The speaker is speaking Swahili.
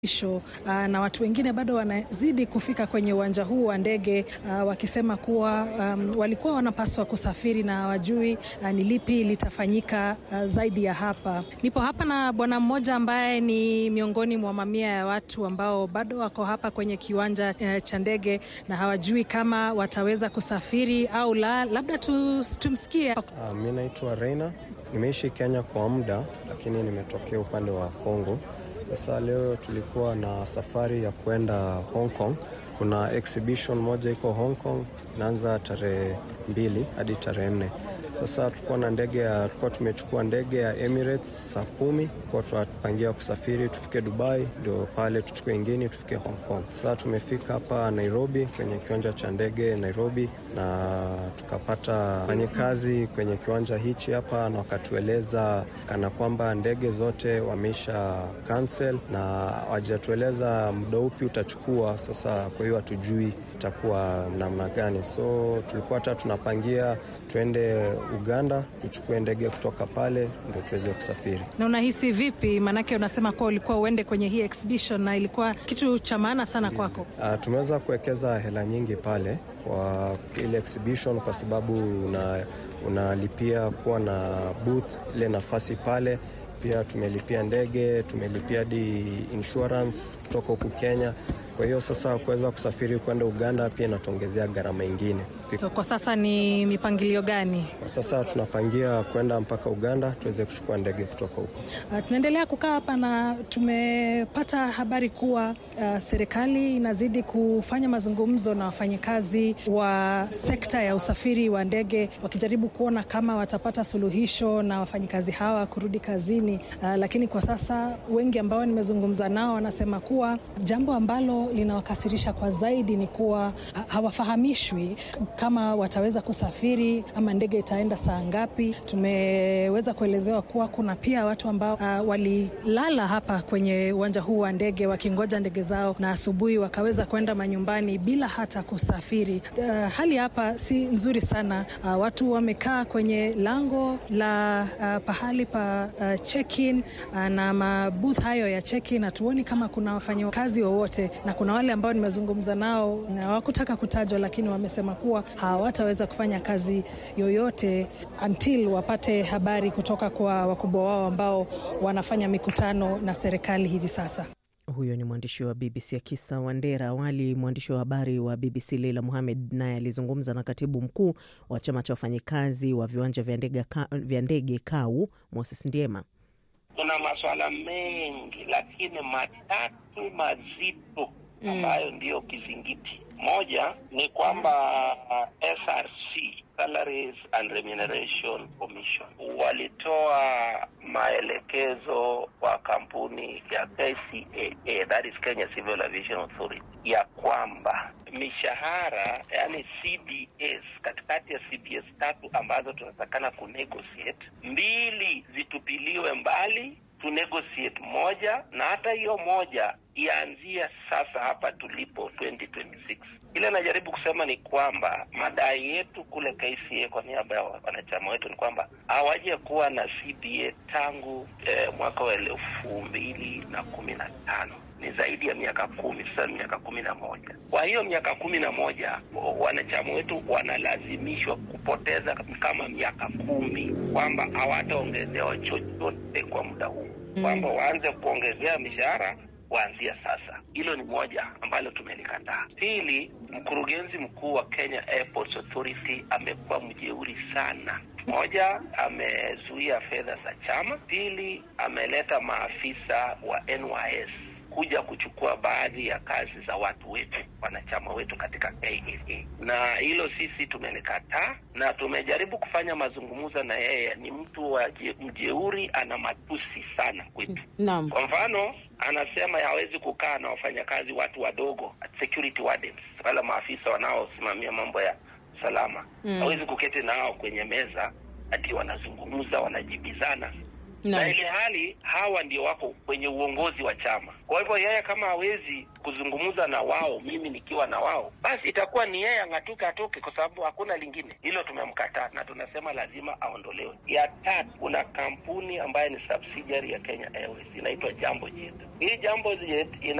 Isho, uh, na watu wengine bado wanazidi kufika kwenye uwanja huu wa ndege uh, wakisema kuwa um, walikuwa wanapaswa kusafiri na wajui uh, ni lipi litafanyika uh, zaidi ya hapa. Nipo hapa na bwana mmoja ambaye ni miongoni mwa mamia ya watu ambao bado wako hapa kwenye kiwanja uh, cha ndege na hawajui kama wataweza kusafiri au la. Labda tu, tumsikie. Uh, mi naitwa Reina, nimeishi Kenya kwa muda, lakini nimetokea upande wa Kongo. Sasa leo tulikuwa na safari ya kwenda Hong Kong. Kuna exhibition moja iko Hong Kong inaanza tarehe mbili hadi tarehe nne. Sasa tulikuwa na ndege ya tulikuwa tumechukua ndege ya Emirates saa kumi kwa tunapangia kusafiri tufike Dubai, ndio pale tuchukue ingine tufike Hong Kong. Sasa tumefika hapa Nairobi kwenye kiwanja cha ndege Nairobi, na tukapata wafanyikazi kwenye kiwanja hichi hapa, na wakatueleza kana kwamba ndege zote wameisha cancel na hawajatueleza muda upi utachukua. Sasa kwa hiyo hatujui itakuwa namna gani, so tulikuwa hata tunapangia tuende Uganda tuchukue ndege kutoka pale ndio tuweze kusafiri. Na unahisi vipi? Maanake unasema kuwa ulikuwa uende kwenye hii exhibition na ilikuwa kitu cha maana sana kwako. Uh, tumeweza kuwekeza hela nyingi pale kwa ile exhibition kwa sababu una, unalipia kuwa na booth ile nafasi pale pia tumelipia ndege, tumelipia hadi insurance kutoka huku Kenya. Kwa hiyo sasa kuweza kusafiri kwenda Uganda pia inatuongezea gharama ingine. So, kwa sasa ni mipangilio gani? Kwa sasa tunapangia kwenda mpaka Uganda tuweze kuchukua ndege kutoka huko. Uh, tunaendelea kukaa hapa na tumepata habari kuwa uh, serikali inazidi kufanya mazungumzo na wafanyikazi wa sekta ya usafiri wa ndege wakijaribu kuona kama watapata suluhisho na wafanyikazi hawa kurudi kazini. Uh, lakini kwa sasa wengi ambao nimezungumza nao wanasema kuwa jambo ambalo linawakasirisha kwa zaidi ni kuwa hawafahamishwi kama wataweza kusafiri ama ndege itaenda saa ngapi. Tumeweza kuelezewa kuwa kuna pia watu ambao uh, walilala hapa kwenye uwanja huu wa ndege wakingoja ndege zao na asubuhi wakaweza kwenda manyumbani bila hata kusafiri. Uh, hali hapa si nzuri sana. Uh, watu wamekaa kwenye lango la uh, pahali pa uh, check-in uh, na mabooth hayo ya check-in, hatuoni kama kuna wafanyakazi wowote, na kuna wale ambao nimezungumza nao na hawakutaka kutajwa, lakini wamesema kuwa hawataweza kufanya kazi yoyote until wapate habari kutoka kwa wakubwa wao ambao wanafanya mikutano na serikali hivi sasa. Huyo ni mwandishi wa BBC Akisa Wandera. Awali mwandishi wa habari wa BBC Leila Muhamed naye alizungumza na katibu mkuu wa chama cha wafanyikazi wa viwanja vya ndege KAU Moses Ndiema. Kuna masuala mengi, lakini matatu mazito ambayo mm, ndiyo kizingiti. Moja ni kwamba SRC, Salaries and Remuneration Commission, walitoa maelekezo kwa kampuni ya KCAA, that is Kenya Civil Aviation Authority, ya kwamba mishahara yani CBS, katikati ya CBS tatu ambazo tunatakana kunegotiate, mbili zitupiliwe mbali tu negotiate moja na hata hiyo moja ianzia sasa hapa tulipo 2026. Ile najaribu kusema ni kwamba madai yetu kule KCA kwa niaba ya wanachama wetu ni kwamba hawaje kuwa na CBA tangu eh, mwaka wa elfu mbili na kumi na tano ni zaidi ya miaka kumi sasa, miaka kumi na moja. Kwa hiyo miaka kumi na moja wanachama wetu wanalazimishwa kupoteza kama miaka kumi, kwamba hawataongezewa chochote kwa muda huu, kwamba waanze kuongezea mishahara kuanzia sasa. Hilo ni moja ambalo tumelikataa. Pili, mkurugenzi mkuu wa Kenya Airports Authority amekuwa mjeuri sana. Moja, amezuia fedha za chama. Pili, ameleta maafisa wa NYS kuja kuchukua baadhi ya kazi za watu wetu wanachama wetu katika KAA, na hilo sisi tumelikataa na tumejaribu kufanya mazungumzo na yeye. Ni mtu wa mjeuri, ana matusi sana kwetu. Naam. Kwa mfano, anasema hawezi kukaa na wafanyakazi watu wadogo, security wardens, wala maafisa wanaosimamia mambo ya usalama, hawezi kuketi nao kwenye meza ati wanazungumza, wanajibizana na ili hali hawa ndio wako kwenye uongozi wa chama. Kwa hivyo yeye kama hawezi kuzungumza na wao, mimi nikiwa na wao, basi itakuwa ni yeye ang'atuke atoke, kwa sababu hakuna lingine. Hilo tumemkataa na tunasema lazima aondolewe. Ya tatu, kuna kampuni ambayo ni subsidiary ya Kenya Airways inaitwa Jambo Jet. Hii Jambo Jet ina